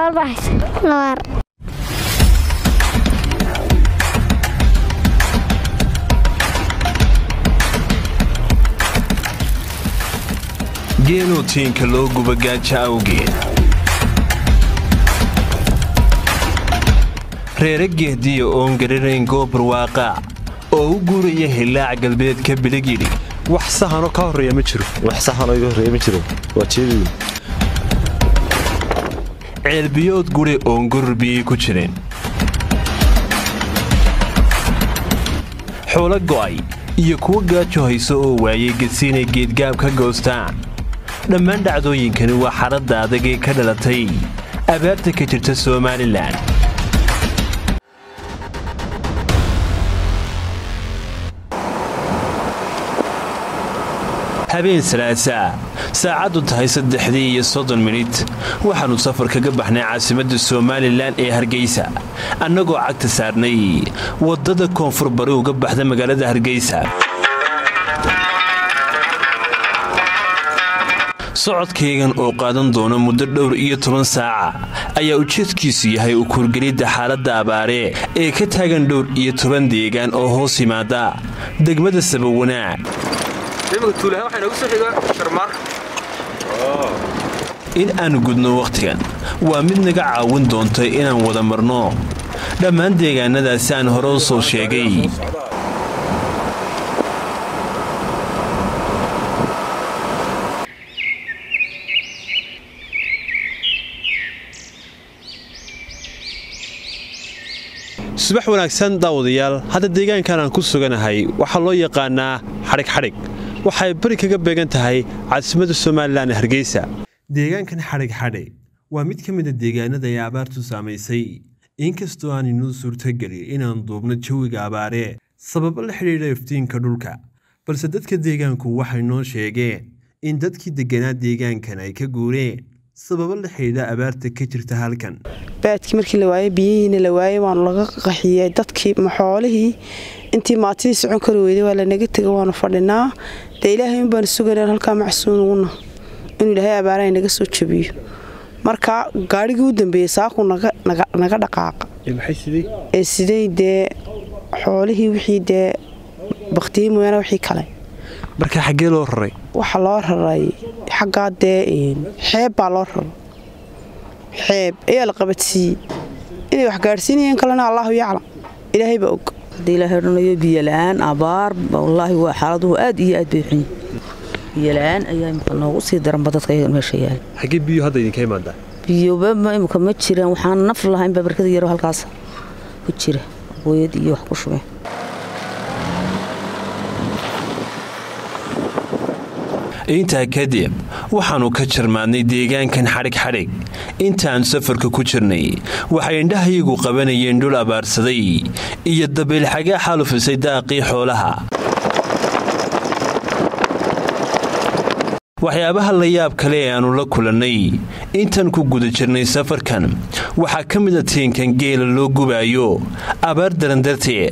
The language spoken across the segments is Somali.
soo baxaysa labaar geeloo tiinka loo guba gaaja awgeed reere geehdiya oon garanayn goob barwaaqaac oo u guuraya hillaac galbeedka biligidhi wax sahanoo ka horreeya ma jiro wax sahanoo iga horreeya ma jiro waa jeedii ceelbiyood guri oon gurur biyey ku jireen xoolo go'ay iyo kuwo gaajo hayso oo waayey gesiinay geedgaab ka goostaan dhammaan dhacdooyinkani waa xaradda adag ee ka dhalatay abaarta ka jirta somalilan habeen salaasaa saacaddu tahay saddexdii iyo soddon minit waxaannu safar kaga baxnay caasimadda somalilan ee hargeysa annagoo cagta saarnay waddada koonfur bari uga baxda magaalada hargeysa socodkaygan oo qaadan doona muddo dhowr iyo toban saaca ayaa ujeedkiisu yahay u kuurgelidda xaaladda abaare ee ka taagan dhowr iyo toban deegaan oo hoos yimaada degmada sabawanaag in aanu gudno wakhtigan waa mid naga caawin doontay inaan wada marno dhammaan deegaannadaasi aan hore u soo sheegay subax wanaagsan daawadayaal hadda deegaankan aan ku suganahay waxaa loo yaqaanaa xadhig xadhig waxay bari kaga beegan tahay caasimadda somalilan ee hargeysa deegaankan xadhig xadhig waa mid ka mida deegaanada ay abaartu saamaysay inkastoo aan inuu suurtagelin inaan duubno jawiga abaaree sababo la xidhiidha iftiinka dhulka balse dadka deegaanku waxay noo sheegeen in dadkii degganaa deegaankan ay ka guureen sababo la xidhiidha abaarta ka jirta halkan baadkii markii la waayey biyihiina la waayey waanu laga qaxiyey dadkii maxoolihii intii maatidii socon kari weyday waa lanaga tega waanu fadhinaa dee ilaahay unbaanu suganaa halkaa macsuun uguna inuu ilaahay abaaraha naga soo jabiyo marka gaadhigii u dambeeyey saakuu naga dhaqaaqa ee siday dee xoolihii wixii dee baktiyey mooyaane wixii kale marka xaggee loo raray waxaa loo raray xaggaa dee xeeb baa loo raray xeeb ayaa la qabadsiiyey inay wax gaadhsiinayeen kalena allaahu yaclam ilaahay baa og haddii ilaahay odhanayo biyola-aan abaar wallaahi waa xaaladuhu aad iyo aad bay xun biyola-aan ayaa imika noogu sii daranba dadka iyaga meesha yaala xaggee biyo hadda idinka imaadaa biyoba imika ma jiraan waxaan naf lahaynba barkada yaro halkaas ku jira booyad iyo wax ku shubeen intaa kadib waxaannu ka jarmaadnay deegaankan xadhig xadhig intaan safarka ku jirnay waxay indhahayagu qabanayeen dhul abaarsaday iyo dabeylxagaa xaalufisay daaqii xoolaha waxyaabaha la yaab kale ee aannu la kulannay intaan ku guda jirnay safarkan waxaa ka mida tiinkan geela loo gubaayo abaar daran darteed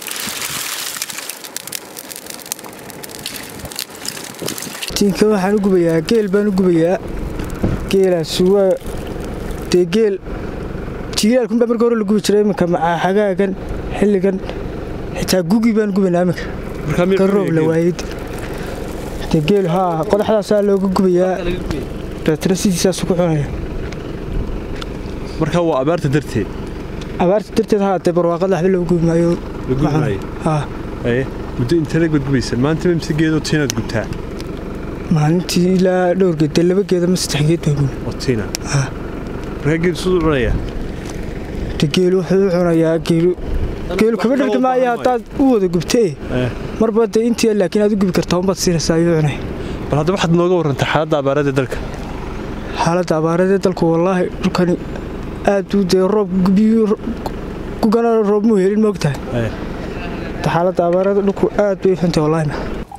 tiinka waxaan u gubayaa geel baan u gubayaa geelaas waa dee geel jiilaalkunbaa marka hore la gubi jiray iminka xagaagan xilligan xitaa gugi baan gubanaa iminka ka roob la waayid dee geel haa qodaxdaasaa looga gubayaa dabeetana sidiisaasu ku cunaya marka waa abaarta darteed abaarta darteed haa dee barwaaqada waxba looga gubi maayo haa muddo intee baad gubaysan maanta mise geedoo tiinaad gubtaa maalintii ilaa dhowr geed dee laba geeda ma saddex geed baan gubi oo tiina markaa geelu siduu cunaya de geelu wuxuu u cunayaa geelu geelu kama dhargi maayo haddaad u wada gubtee marba dee intii laakiin aad u gubi kartaa unbaad siinaysaa ayuu cunay bal hadda waxaad nooga warrantaa xaaladda abaaradee dalka xaaladda abaaradee dalku wallaahi dhulkani aad u dee roob biyu gugana roob muu helin moogtahay xaaladda abaarada dhulku aad bay xuntahay wallaahi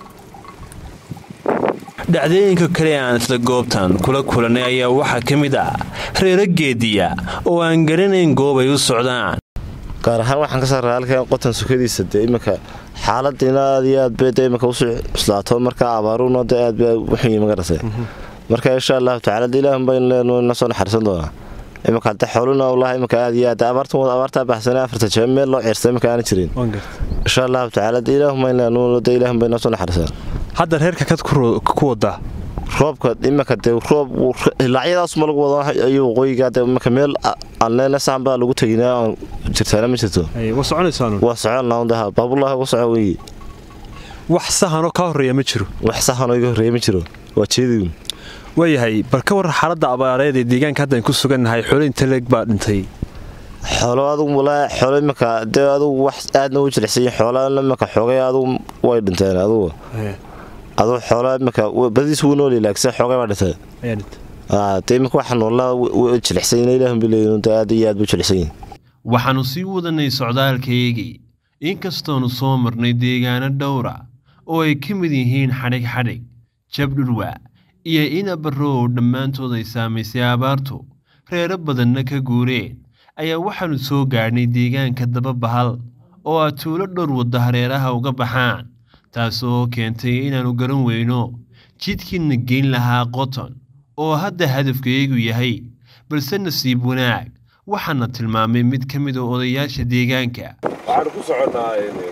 dhacdooyinka kale ee aan isla goobtan kula kulannay ayaa waxaa ka mid ah reero geediya oo aan garanayn goob ay u socdaan gaar ahaan waxaan ka saaraa halkan qotan sukadiisa dee iminka xaaladiina aad iyo aad bay dee iminka usoo cuslaato markaa abaaruuna dee aad bay uxunyi magarase marka insha allahu tacala dee ilaahun baynu leenuu ina soo naxariisan doonaa imanka hadda xooluna wallaahi imanka aad iyo aad abaartan wada abaartaa baxsanay afarta jaba meel loo ciirsay imanka aana jirin insha allahu tacaala de ilaahumada ilaahum bay noosoo naxariisaan hadda reerka kad ku wadaa roobka imanka de roob ilaacyadaasuma lagu wado ayuu waqooyiga de imanka meel alneena saxan baa lagu teginaa aan jirtaana ma jirto waa soconaysaan waa soconnaa daha baabullahi uga soco weeye wax sahanoo kaa horreeya ma jiro wax sahanoo iga horreeya ma jiro waa jeedigun waayahay bal ka waran xaaladda abaareed ee deegaanka haddan ku sugannahay xoolo inta leeg baa dhintay xoolo adugu walaa xoolo imanka dee adugu wax aadna u jilicsanyihin xoolana imanka xoogay adugu way dhinteen adugu adugu xoolo imanka badiis wuu nool laakse xoogay baa dhintay de imanka waxaan walaa jilicsanyin ilaahun bileeyin aad iyo aad buu jilicsanyihin waxaannu sii wadanay socdaalkaygii inkastoonu soo marnay deegaano dhowra oo ay ka mid yihiin xadhig xadhig jabdhurwa iyo inabarrow dhammaantood ay saamaysay abaartu reero badanna ka guureen ayaa waxaannu soo gaadhnay deegaanka dababahal oo ah tuulo dhowr wadda hareeraha uga baxaan taasoo keentay inaannu garan weyno jidkiina geyn lahaa qoton oo hadda hadafkaygu yahay balse nasiib wanaag waxaana tilmaamay mid ka mid a odayaasha deegaanka waxaan ku soconnaa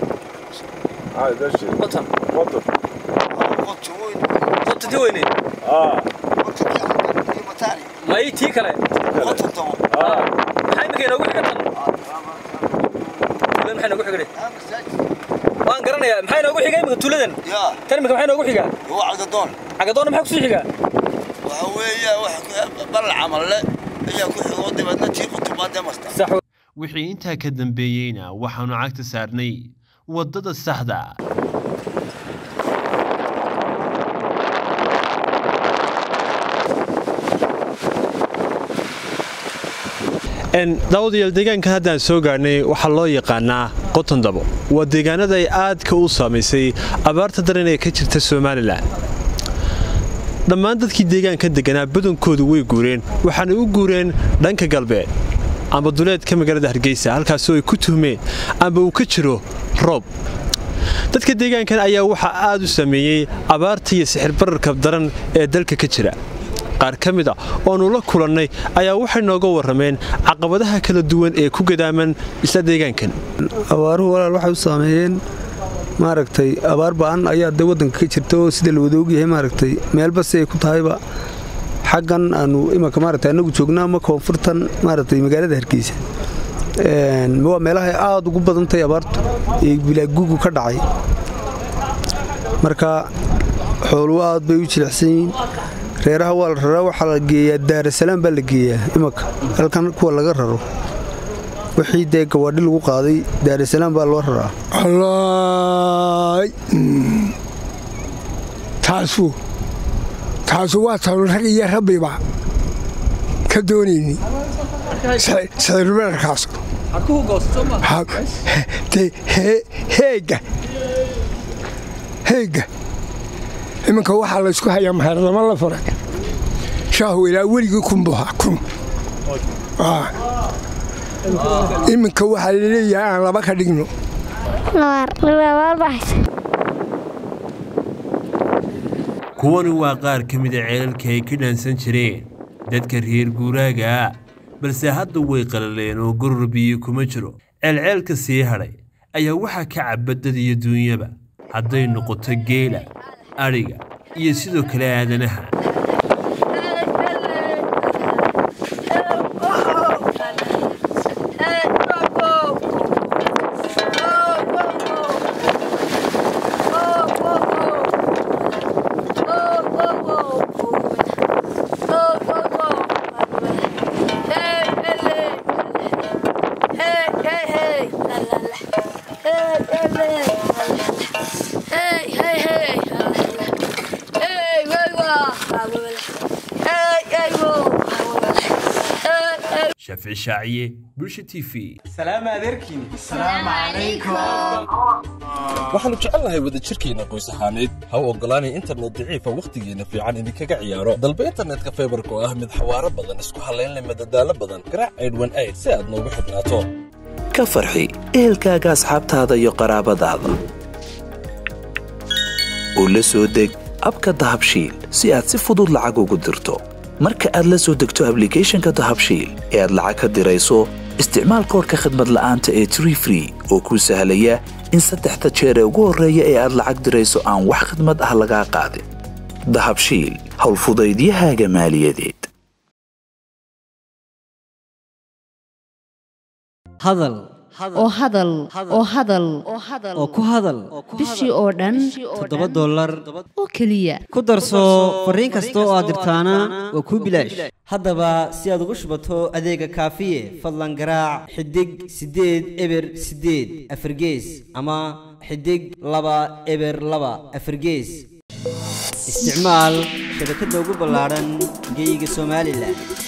may tii kale maxaa imika inoogu xiga tan tuulada maxaa inoogu xigane waan garanayaa maxaa inoogu xiga imika tuuladan tan imika maxaa inoogu xiga cagadoon cagadoonna maxaa kusii xiga waxa weeya bal camalle ayaa ku xigoo dibadna tii qutubaadee masta wixii intaa ka dambeeyeyna waxaannu cagta saarnay waddada saxda daawadayaal deegaankan haddaan soo gaadhnay waxaa loo yaqaanaa qotondabo waa deegaanada ay aadka u saamaysay abaarta daran ee ka jirta somalilan dhammaan dadkii deegaanka deganaa badankoodu way guureen waxaana u guureen dhanka galbeed amba duleedka magaalada hargeysa halkaasoo ay ku tuhmeen amba uu ka jiro roob dadka deegaankan ayaa waxaa aad u sameeyey abaarta iyo sixir bararka daran ee dalka ka jira qaar ka mid a oonu la kulannay ayaa waxay nooga warrameen caqabadaha kala duwan ee ku gadaaman isla deegaankan abaaruhu walaal waxay u saameeyeen maaragtay abaar ba'an ayaa de waddanka ka jirta oo sida la wada ogyahay maaragtay meelba si ay ku tahayba xaggan aanu imanka maaragtay annagu joognaa ama koonfurtan maaragtay magaalada hargeysa waa meelahay aad ugu badantahay abaartu ee bilaagugu ka dhacay marka xooluhu aad bay u jilicsan yihiin reeraha waa la raraa waxaa la geeyaa daarasalaam baa la geeyaa imanka halkan kuwa laga raro wixii dee gawaadhi lagu qaaday daarasalaam baa loo raraa allaay taasu taasu waa tanu rag iyo rabbiba ka doonayni sicirbararkaas heega heega iminka waxaa laysku hayaa maheerdamo la furay shaahu ilaa weligii kunbuha kun iminka waxaa laleeyahay aan laba ka dhigno kuwani waa qaar ka mida ceelalka ay ka dhaansan jireen dadka reer guuraaga ah balse hadda way qalaleen oo goror biyo kuma jiro ceelceelka sii hadhay ayaa waxaa ka caba dad iyo duunyaba hadday noqoto geela adhiga iyo sidoo kale aadanaha shaafici shaaciye bulsha t v waxaannu jecelnahay wadajirkeenna qoys ahaaneed ha u oggolaanay internet daciifa wakhtigeenna fiican idinkaga ciyaaro dalba internetka faybarka oo ah mid xawaaro badan isku hallaynleh madadaalo badan garaac aydhwan ayd si aad noogu xidhnaato ka farxi ehelkaaga asxaabtaada iyo qaraabadaada oo la soo deg abka dahabshiil si aad si fudud lacag ugu dirto marka aad la soo degto ablicathonka dahabshiil ee aad lacag ka dirayso isticmaal koorka khadmad la'aanta ee tree free oo kuu sahlaya in saddexda jeer ee ugu horreeya ee aad lacag dirayso aan wax khidmad ah lagaa qaadin dahabshiil howlfudaydiyahaaga maaliyadeed hadal oo hadal oo hadal oo ku hadal bishii oo dhan toddoba dollar oo keliya ku darso fariin kasta oo aad dirtaana waa kuu bilaash haddaba si aad ugu shubato adeega kaafiye fadlan garaac xidig siddeed eber siddeed afargees ama xidig laba eber laba afargees isticmaal shabakadda ugu ballaadhan geeyiga somalilan